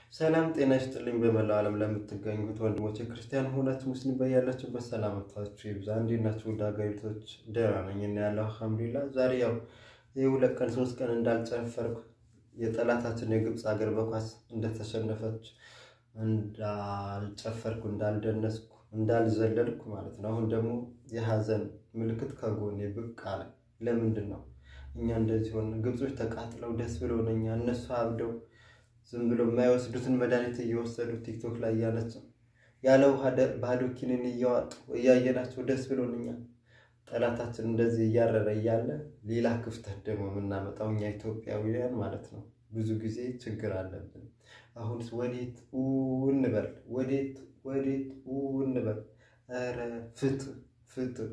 ሰላም ጤና ይስጥልኝ። በመላው ዓለም ለምትገኙት ወንድሞቼ ክርስቲያን ሆናችሁ ሙስሊም በያላችሁበት ሰላምታችሁ ይብዛ። እንዴት ናችሁ? እንደ ሀገሪቶች ደህና ነኝ እና ያለው አልሐምዱሊላህ። ዛሬ ያው ይህ ሁለት ቀን ሶስት ቀን እንዳልጨፈርኩ የጠላታችን የግብፅ ሀገር በኳስ እንደተሸነፈች እንዳልጨፈርኩ፣ እንዳልደነስኩ፣ እንዳልዘለልኩ ማለት ነው። አሁን ደግሞ የሀዘን ምልክት ከጎኔ ብቅ አለ። ለምንድን ነው እኛ እንደዚህ ሆነ? ግብጾች ተቃጥለው ደስ ብሎን እኛ እነሱ አብደው ዝም ብሎ የማይወስዱትን መድኃኒት እየወሰዱ ቲክቶክ ላይ እያለችው ያለ ውሃ ባዶ ኪኒን እያዋጡ እያየናቸው ደስ ብሎን እኛ ጠላታችን እንደዚህ እያረረ እያለ ሌላ ክፍተት ደግሞ የምናመጣው እኛ ኢትዮጵያውያን ማለት ነው። ብዙ ጊዜ ችግር አለብን። አሁንስ ወዴት እንበል? ወዴት ወዴት እንበል? ኧረ ፍትህ ፍትህ።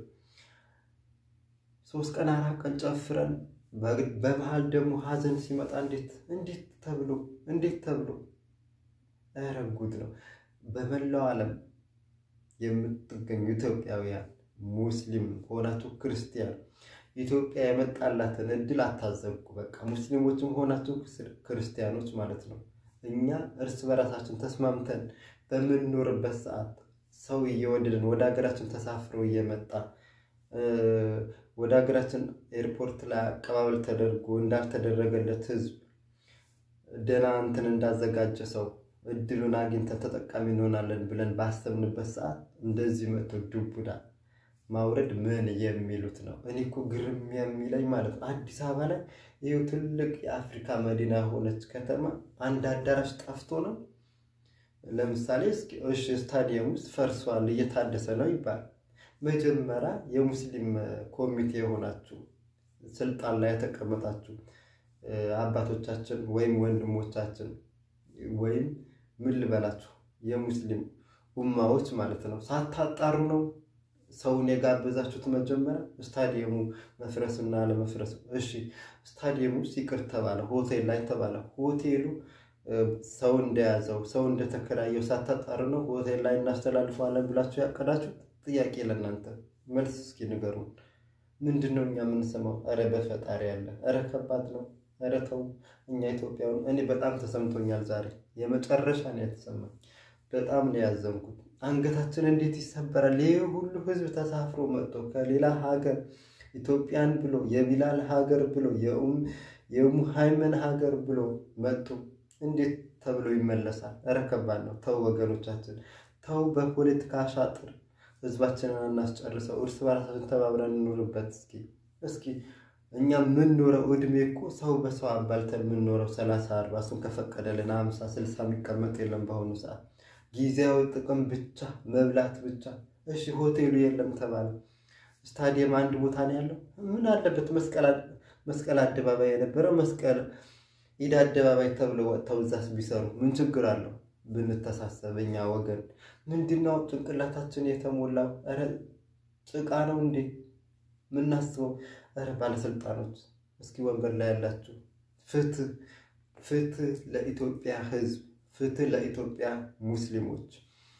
ሶስት ቀን አራት ቀን ጨፍረን በመሀል ደግሞ ሀዘን ሲመጣ እንዴት እንዴት ተብሎ እንዴት ተብሎ ኧረ ጉድ ነው። በመላው ዓለም የምትገኙ ኢትዮጵያውያን ሙስሊም ሆናችሁ ክርስቲያን ኢትዮጵያ የመጣላትን እድል አታዘብቁ። በቃ ሙስሊሞችም ሆናችሁ ክርስቲያኖች ማለት ነው። እኛ እርስ በራሳችን ተስማምተን በምንኖርበት ሰዓት ሰው እየወደድን ወደ ሀገራችን ተሳፍሮ እየመጣ ወደ ሀገራችን ኤርፖርት ላይ አቀባበል ተደርጎ እንዳልተደረገለት ሕዝብ ደህና እንትን እንዳዘጋጀ ሰው እድሉን አግኝተን ተጠቃሚ እንሆናለን ብለን ባሰብንበት ሰዓት እንደዚህ መጥቶ ዱቡዳ ማውረድ ምን የሚሉት ነው? እኔ እኮ ግርም የሚለኝ ማለት ነው አዲስ አበባ ላይ ይኸው ትልቅ የአፍሪካ መዲና የሆነች ከተማ አንድ አዳራሽ ጠፍቶ ነው። ለምሳሌ እሺ ስታዲየም ውስጥ ፈርሷል እየታደሰ ነው ይባል መጀመሪያ የሙስሊም ኮሚቴ የሆናችሁ ስልጣን ላይ የተቀመጣችሁ አባቶቻችን ወይም ወንድሞቻችን ወይም ምን ልበላችሁ የሙስሊም ኡማዎች ማለት ነው ሳታጣሩ ነው ሰውን የጋበዛችሁት። መጀመሪያ ስታዲየሙ መፍረስና አለመፍረስ፣ እሺ ስታዲየሙ ሲቅር ተባለ፣ ሆቴል ላይ ተባለ። ሆቴሉ ሰው እንደያዘው ሰው እንደተከራየው ሳታጣሩ ነው ሆቴል ላይ እናስተላልፈዋለን ብላችሁ ያቀዳችሁት? ጥያቄ ለእናንተ መልስ እስኪ ንገሩን። ምንድን ነው እኛ የምንሰማው? ኧረ በፈጣሪ ያለ ኧረ ከባድ ነው። ኧረ ተው እኛ ኢትዮጵያውን እኔ በጣም ተሰምቶኛል። ዛሬ የመጨረሻ ነው የተሰማኝ። በጣም ነው ያዘንኩት። አንገታችን እንዴት ይሰበራል? ይህ ሁሉ ህዝብ ተሳፍሮ መጥቶ ከሌላ ሀገር ኢትዮጵያን ብሎ የቢላል ሀገር ብሎ የሙሃይመን ሀገር ብሎ መጡ። እንዴት ተብሎ ይመለሳል? ኧረ ከባድ ነው። ተው ወገኖቻችን ተው። በፖለቲካ አሻጥር ህዝባችንን እናስጨርሰው። እርስ በራሳችን ተባብረን እንኖርበት። እስኪ እስኪ እኛ የምንኖረው እድሜ እኮ ሰው በሰው አባልተን የምንኖረው ሰላሳ አርባ እሱን ከፈቀደልን ሀምሳ ስልሳ የሚቀመጥ የለም በአሁኑ ሰዓት ጊዜያዊ ጥቅም ብቻ መብላት ብቻ። እሺ ሆቴሉ የለም ተባለ። ስታዲየም አንድ ቦታ ነው ያለው። ምን አለበት መስቀል አደባባይ የነበረው መስቀል ኢድ አደባባይ ተብሎ ወጥተው እዛስ ቢሰሩ ምን ችግር አለው? ብንተሳሰብ እኛ ወገን ምንድነው ጭንቅላታችን የተሞላው? ኧረ ጭቃ ነው እንዴ ምናስበው? ኧረ ባለስልጣኖች እስኪ ወንበር ላይ ያላችሁ ፍትህ ፍትህ ለኢትዮጵያ ሕዝብ ፍትህ ለኢትዮጵያ ሙስሊሞች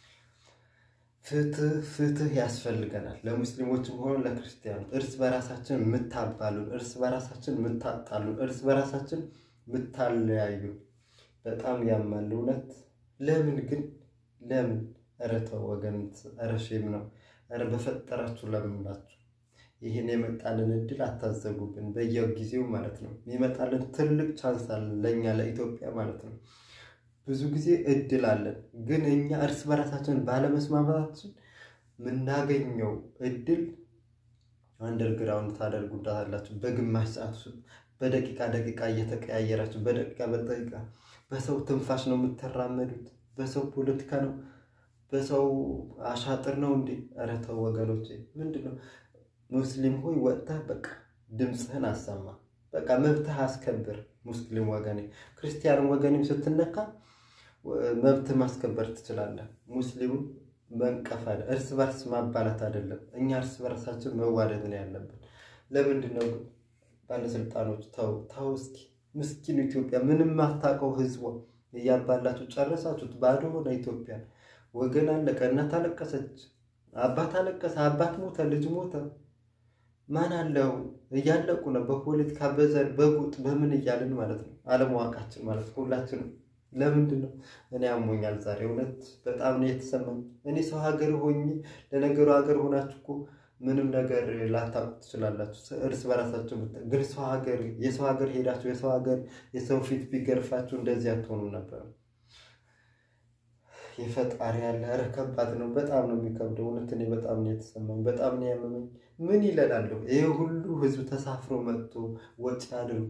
ፍትህ ፍትህ ያስፈልገናል። ለሙስሊሞችም ሆነ ለክርስቲያኑ እርስ በራሳችን የምታባሉን፣ እርስ በራሳችን የምታጣሉን፣ እርስ በራሳችን የምታለያዩ በጣም ያማል እውነት። ለምን ግን ለምን? ኧረ ተው ወገን፣ ኧረ ሼም ነው። ኧረ በፈጠራችሁ ለምንላችሁ ይህን የመጣልን እድል አታዘጉብን። በየጊዜው ማለት ነው የሚመጣልን ትልቅ ቻንስ አለን ለእኛ ለኢትዮጵያ ማለት ነው። ብዙ ጊዜ እድል አለን፣ ግን እኛ እርስ በራሳችን ባለመስማማታችን የምናገኘው እድል አንደርግራውንድ ታደርጉዳታላችሁ። በግማሽ ሰዓት ውስጥ በደቂቃ ደቂቃ እየተቀያየራችሁ በደቂቃ በደቂቃ በሰው ትንፋሽ ነው የምትራመዱት። በሰው ፖለቲካ ነው፣ በሰው አሻጥር ነው እንዴ? ኧረ ተው ወገኖቼ፣ ምንድን ነው? ሙስሊም ሆይ ወጥተህ በቃ ድምፅህን አሰማ። በቃ መብትህ አስከብር። ሙስሊም ወገኔ፣ ክርስቲያን ወገኔም ስትነካ መብትህ ማስከበር ትችላለህ። ሙስሊሙ መንቀፋል፣ እርስ በርስ ማባላት አይደለም። እኛ እርስ በርሳችን መዋደድ ነው ያለብን። ለምንድን ነው ግን ባለስልጣኖች ተው ተው እስኪ ምስኪኑ ኢትዮጵያ ምንም ማታውቀው ህዝቧ እያባላችሁ ጨረሳችሁት። ባዶ ሆነ ኢትዮጵያ። ወገን አለቀ፣ እናት አለቀሰች፣ አባት አለቀሰ፣ አባት ሞተ፣ ልጅ ሞተ። ማን አለው? እያለቁ ነው። በፖለቲካ በዘር በጉጥ በምን እያልን ማለት ነው። አለማወቃችን ማለት ነው። ሁላችንም ለምንድን ነው? እኔ አሞኛል ዛሬ እውነት በጣም ነው የተሰማኝ። እኔ ሰው ሀገር ሆኜ ለነገሩ ሀገር ሆናችሁ እኮ ምንም ነገር ላታውቁ ትችላላችሁ፣ እርስ በራሳችሁ ግን ሰው ሀገር የሰው ሀገር ሄዳችሁ የሰው ሀገር የሰው ፊት ቢገርፋችሁ እንደዚህ አትሆኑም ነበር። የፈጣሪ ያለ ኧረ ከባድ ነው። በጣም ነው የሚከብደው። እውነት እኔ በጣም ነው የተሰማኝ፣ በጣም ነው ያመመኝ። ምን ይለላለሁ? ይህ ሁሉ ህዝብ ተሳፍሮ መጥቶ ወጪ አድርጎ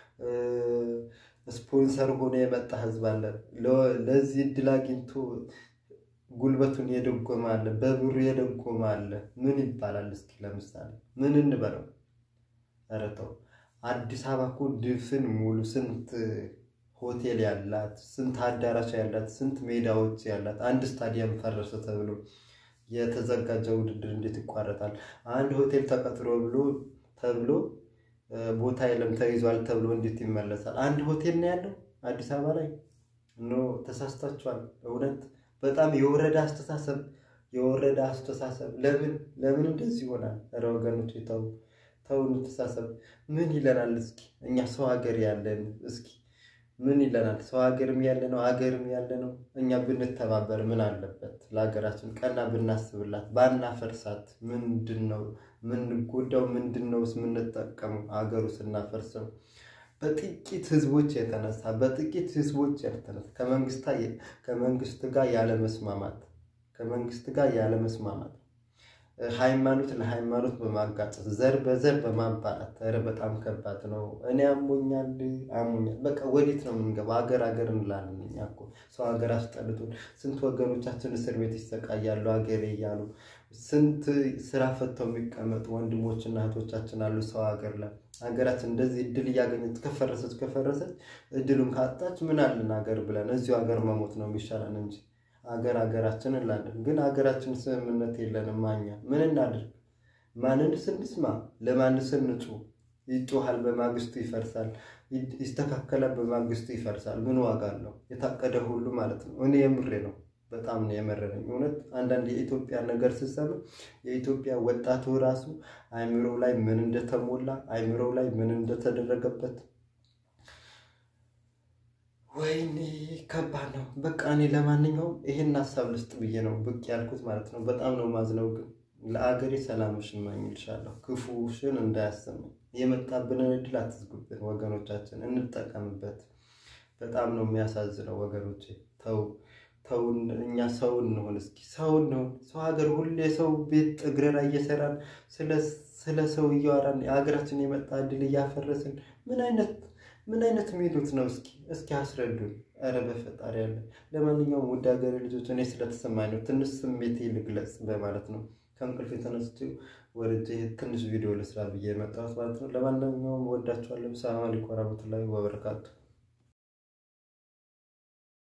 ስፖንሰር ሆኖ የመጣ ህዝብ አለ። ለዚህ እድል አግኝቶ ጉልበቱን የደጎመ አለ፣ በብሩ የደጎመ አለ። ምን ይባላል እስኪ ለምሳሌ ምን እንበለው? ኧረ ተው። አዲስ አበባ እኮ ድፍን ሙሉ ስንት ሆቴል ያላት ስንት አዳራሽ ያላት ስንት ሜዳዎች ያላት አንድ ስታዲየም ፈረሰ ተብሎ የተዘጋጀ ውድድር እንዴት ይቋረጣል? አንድ ሆቴል ተቀጥሮ ብሎ ተብሎ ቦታ የለም ተይዟል ተብሎ እንዴት ይመለሳል? አንድ ሆቴል ነው ያለው አዲስ አበባ ላይ ኖ ተሳስታችኋል። እውነት በጣም የወረዳ አስተሳሰብ የወረዳ አስተሳሰብ። ለምን ለምን እንደዚህ ይሆናል? ኧረ ወገኖች ተው ተው፣ እንተሳሰብ። ምን ይለናል እስኪ እኛ ሰው ሀገር ያለን እስኪ ምን ይለናል? ሰው ሀገርም ያለ ነው ሀገርም ያለ ነው። እኛ ብንተባበር ምን አለበት? ለሀገራችን ቀና ብናስብላት ባናፈርሳት። ምንድን ነው ምንጎዳው? ምንድን ነው የምንጠቀመው? ሀገሩ ስናፈርሰው በጥቂት ህዝቦች የተነሳ በጥቂት ህዝቦች የተነሳ ከመንግስት ጋር ያለመስማማት ከመንግስት ጋር ያለመስማማት ሃይማኖት ለሃይማኖት በማጋጨት ዘር በዘር በማባላት ኧረ በጣም ከባድ ነው። እኔ አሞኛል አሞኛል በቃ ወዴት ነው የምንገባው? ሀገር ሀገር እንላለን እኛ እኮ ሰው ሀገር አስጠልቶን ስንት ወገኖቻችን እስር ቤት ይሰቃያሉ ሀገሬ እያሉ ስንት ስራ ፈተው የሚቀመጡ ወንድሞችና እህቶቻችን አሉ ሰው ሀገር ላይ ሀገራችን እንደዚህ እድል እያገኘች ከፈረሰች ከፈረሰች እድሉን ካጣች ምን አለን ሀገር ብለን እዚሁ ሀገር መሞት ነው የሚሻለን እንጂ ሀገር ሀገራችን እንላለን። ግን ሀገራችን ስምምነት የለንም። ማኛ ምን እናድርግ? ማንን ስንስማ? ለማን ስንጩ? ይጮሃል፣ በማግስቱ ይፈርሳል። ይስተካከላል፣ በማግስቱ ይፈርሳል። ምን ዋጋ አለው? የታቀደ ሁሉ ማለት ነው። እኔ የምሬ ነው። በጣም ነው የመረረኝ እውነት። አንዳንድ የኢትዮጵያ ነገር ስሰማ የኢትዮጵያ ወጣቱ ራሱ አይምሮው ላይ ምን እንደተሞላ አይምሮው ላይ ምን እንደተደረገበት ወይኔ ከባድ ነው። በቃ እኔ ለማንኛውም ይሄን ሀሳብ ልስጥ ብዬ ነው ብቅ ያልኩት ማለት ነው። በጣም ነው ማዝነው፣ ግን ለአገሬ ሰላምሽን እመኝልሻለሁ። ክፉሽን እንዳያሰማኝ። የመጣብንን እድል አትዝጉብን ወገኖቻችን፣ እንጠቀምበት። በጣም ነው የሚያሳዝነው ወገኖቼ። ተው ተው፣ እኛ ሰው እንሆን እስኪ፣ ሰው እንሆን። ሰው ሀገር ሁሌ ሰው ቤት እግር ላይ እየሰራን ስለ ሰው እያወራን የሀገራችን የመጣ እድል እያፈረስን ምን አይነት ምን አይነት ሚሉት ነው? እስኪ እስኪ አስረዱን። ኧረ በፈጣሪ ያለ። ለማንኛውም ውድ ሀገሬ ልጆች እኔ ስለተሰማኝ ነው ትንሽ ስሜቴ ልግለጽ በማለት ነው ከእንቅልፍ የተነስቼ ወርጄ ትንሽ ቪዲዮ ልስራ ብዬ የመጣሁት ማለት ነው። ለማንኛውም ወዳችኋለሁ። ሰላም አለይኩም ወራህመቱላሂ ወበረካቱ